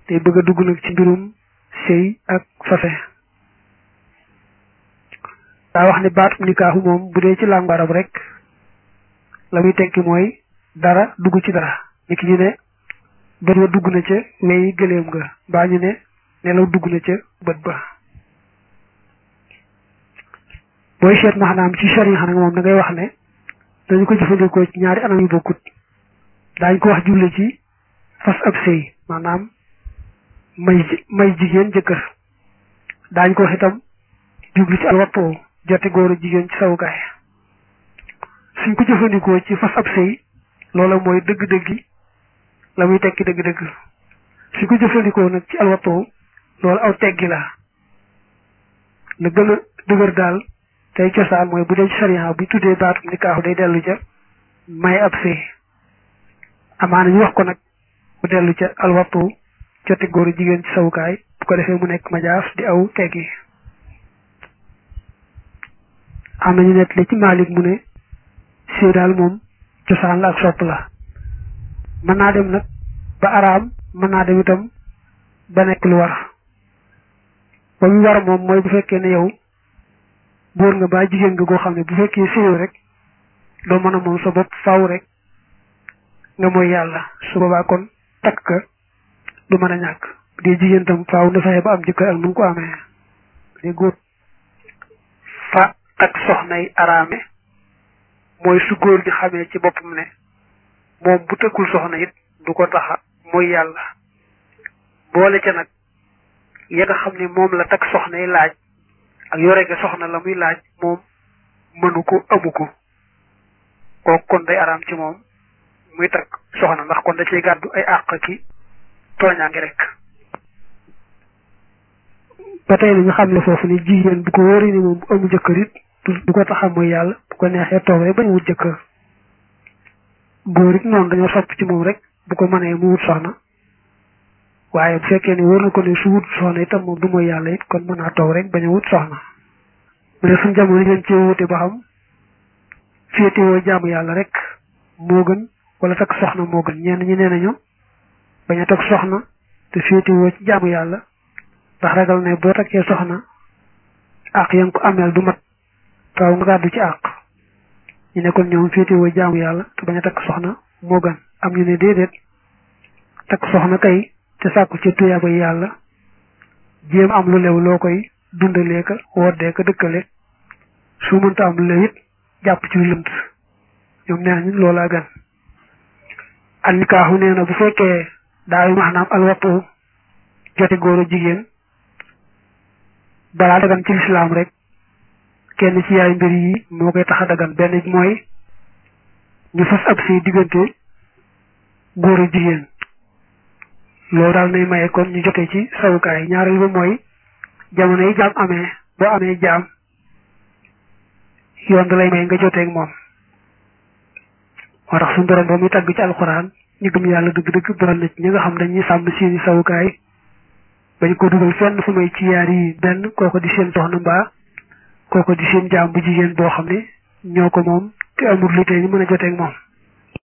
te bëgg a dugg nag ci mbirum sëy ak fase daa wax ne baatum nikaahu moom bu dee ci làngu arab rek la muy tekki mooy dara dugg ci dara ni ki ñu ne bët wa dugg na ca weyi gëléem nga mbaa ñu ne nelaw dugg na ca bët ba booy seet maanaam ci sharia nag moom da ngay wax ne dañu ko jëfandikoo ci ñaari anam yu bokkut daañ ko wax juble ci fas ab sëy maanaam may may jigéen jëkkër daañ ko wax itam jublu ci alwattoo jote góor jigéen ci sawukaay suñ ko jëfandikoo ci fas ab sëy loola mooy dëgg-dëggi la muy tekki dëgg-dëgg suñ ko jëfandikoo nag ci alwattoo loolu aw teggi la la gën a dëgër daal tey cosaan mooy bu dee ci sariya bu tuddee baatum nikaahu day dellu ca may ab sëy amaana ñu wax ko nag mu dellu ca alwattu jote góor jigéen ci sawukaay bu ko defee mu nekk majaas di aw teggi am nañu nett li ci Maalik mu ne sëy daal moom cosaan la ak sopp la mën naa dem nag ba araam mën naa dem itam ba nekk lu war ba mu war moom mooy bu fekkee ne yow góor nga ba jigéen nga goo xam ne bu fekkee sëyoo rek doo mën a moom sa bopp faaw rek nga mooy yàlla su boobaa kon takk ka du mën a ñàkk bu dee jigéen tam faaw na fexe ba am jëkkër ak nu mu ko amee bu dee góor fa takk soxnay araame mooy su góor gi xamee ci boppam ne moom bu tëkkul soxna it du ko taxa mooy yàlla boole ca nag ya nga xam ne moom la takk soxnay laaj ak yore ga soxna la muy laaj moom mënu ko amu ko kooku kon day araam ci moom muy takk soxna ndax kon da cay gàddu ay àq ki tooñaangi rek ba tey ñu xam ne foofu ni jigéen bu ko wóoree ni moom bu amu jëkkër it du ko taxam mooy yàlla bu ko neexee toog rek bañ wut jëkkër góor it noonu dañoo sopp ci moom rek bu ko mënee mu wut soxna waaye bu fekkee ne wóor na ko ne su wut soxna itam moom du mooy yàlla it kon mën naa toog rek bañ a wut soxna mu ne suñ jamono leen ci wute ba xam féetewoo jaamu yàlla rek moo gën wala takk soxna moo gën ñenn ñi nee nañu bañ a takk soxna te féetewoo ci jaamu yàlla ndax ragal ne boo takkee soxna àq ya nga ko ameel du mat taw nga gàddu ci àq ñu ne kon ñoom féetewoo jaamu yàlla te bañ a takk soxna moo gën am ñu ne déedéet takk soxna kay te sàkku ci tuyaaba yàlla jéem am lu lew loo koy dundalee ka woddee ka dëkkale su mënta am lu lew it jàpp ci lëmt ñoom nee nañu loolaa gën al nikaaxu nee na bu fekkee daa yu maanaam al wattu jote góor a jigéen balaa dagan ci lislaam rek kenn ci yaay mbir yi moo koy tax a dagan benn mooy ñu fas ab si diggante góor a jigéen loolu daal nay maye kon ñu jote ci sawukaay ñaareel ba mooy jamono yi jaam amee boo amee jaam yoon da lay may nga joteeg moom moo tax suñu borom ba muy tàgg ci alxuraan ñu gëm yàlla dëgg-dëgg boral na ci ñi nga xam dañuy sàmm seeni sawukaay bañ ko dugal fenn fu may ci yaar yi benn kooko di seen soxna mbaa kooko di seen jaam bu jigéen boo xam ne ñoo ko moom te amul lu tee ñu mën a joteeg moom